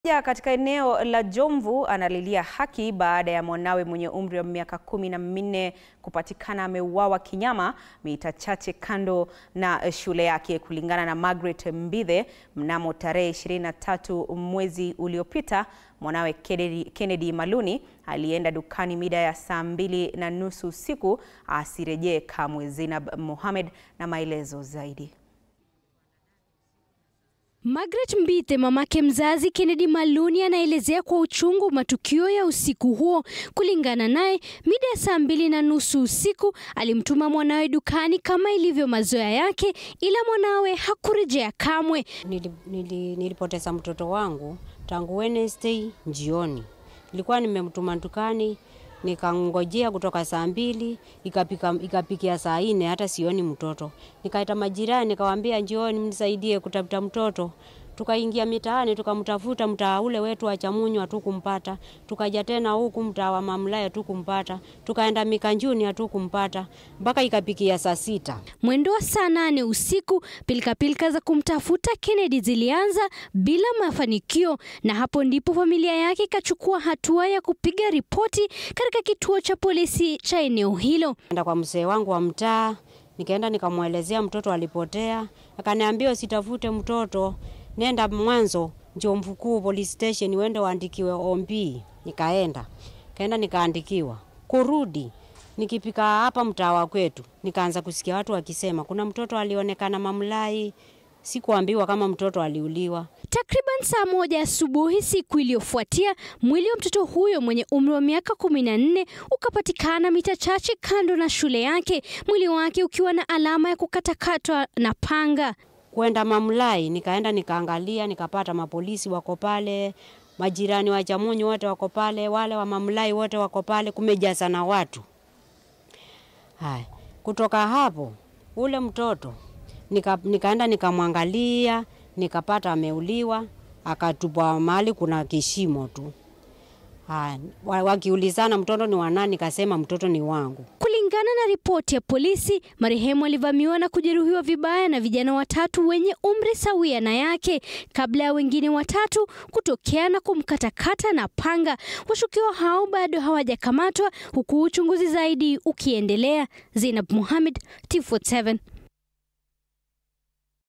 Ja, katika eneo la Jomvu analilia haki baada ya mwanawe mwenye umri wa miaka kumi na minne kupatikana ameuawa kinyama mita chache kando na shule yake. Kulingana na Margaret Mbithe, mnamo tarehe 23 mwezi uliopita, mwanawe Kennedy, Kennedy Maluni alienda dukani mida ya saa mbili na nusu usiku asirejee kamwe. Zainab Mohamed na maelezo zaidi. Margaret Mbithe, mamake mzazi Kennedy Maluni, anaelezea kwa uchungu matukio ya usiku huo. Kulingana naye, mida ya saa mbili na nusu usiku alimtuma mwanawe dukani kama ilivyo mazoea yake, ila mwanawe hakurejea kamwe. Nili, nili, nilipoteza mtoto wangu tangu Wednesday jioni. Nilikuwa nimemtuma dukani nikangojea kutoka saa mbili ikapika, ikapikia saa nne hata sioni mtoto. Nikaita majirani nikawaambia, njioni mnisaidie kutafuta mtoto. Tukaingia mitaani tukamtafuta mtaa ule wetu wa Chamunyu hatukumpata. Tukaja tena huku mtaa wa Mamlaya hatukumpata. Tukaenda Mikanjuni hatukumpata mpaka ikapikia saa sita. Mwendo wa saa nane usiku, pilikapilika za kumtafuta Kennedy zilianza bila mafanikio, na hapo ndipo familia yake ikachukua hatua ya kupiga ripoti katika kituo cha polisi cha eneo hilo. Enda kwa mzee wangu wa mtaa, nikaenda nikamwelezea mtoto alipotea, akaniambia usitafute mtoto nenda mwanzo Jomvu Kuu police station uende uandikiwe ombi. Nikaenda kaenda nikaandikiwa, kurudi nikipika hapa mtaa wa kwetu, nikaanza kusikia watu wakisema kuna mtoto alionekana Mamlai. Sikuambiwa kama mtoto aliuliwa. Takriban saa moja asubuhi siku iliyofuatia, mwili wa mtoto huyo mwenye umri wa miaka kumi na nne ukapatikana mita chache kando na shule yake, mwili wake ukiwa na alama ya kukatakatwa na panga. Kwenda Mamlai nikaenda nikaangalia, nikapata mapolisi wako pale, majirani wa Chamunyu wote wako pale, wale wa Mamlai wote wako pale, kumejaza na watu. Haya, kutoka hapo ule mtoto nika, nikaenda nikamwangalia, nikapata ameuliwa, akatupwa mahali kuna kishimo tu. Haya, wakiulizana mtoto ni wa nani, nikasema mtoto ni wangu. Kulingana na ripoti ya polisi, marehemu alivamiwa na kujeruhiwa vibaya na vijana watatu wenye umri sawia na yake kabla ya wengine watatu kutokea na kumkatakata na panga. Washukiwa hao bado hawajakamatwa huku uchunguzi zaidi ukiendelea. Zainab Mohamed, T47.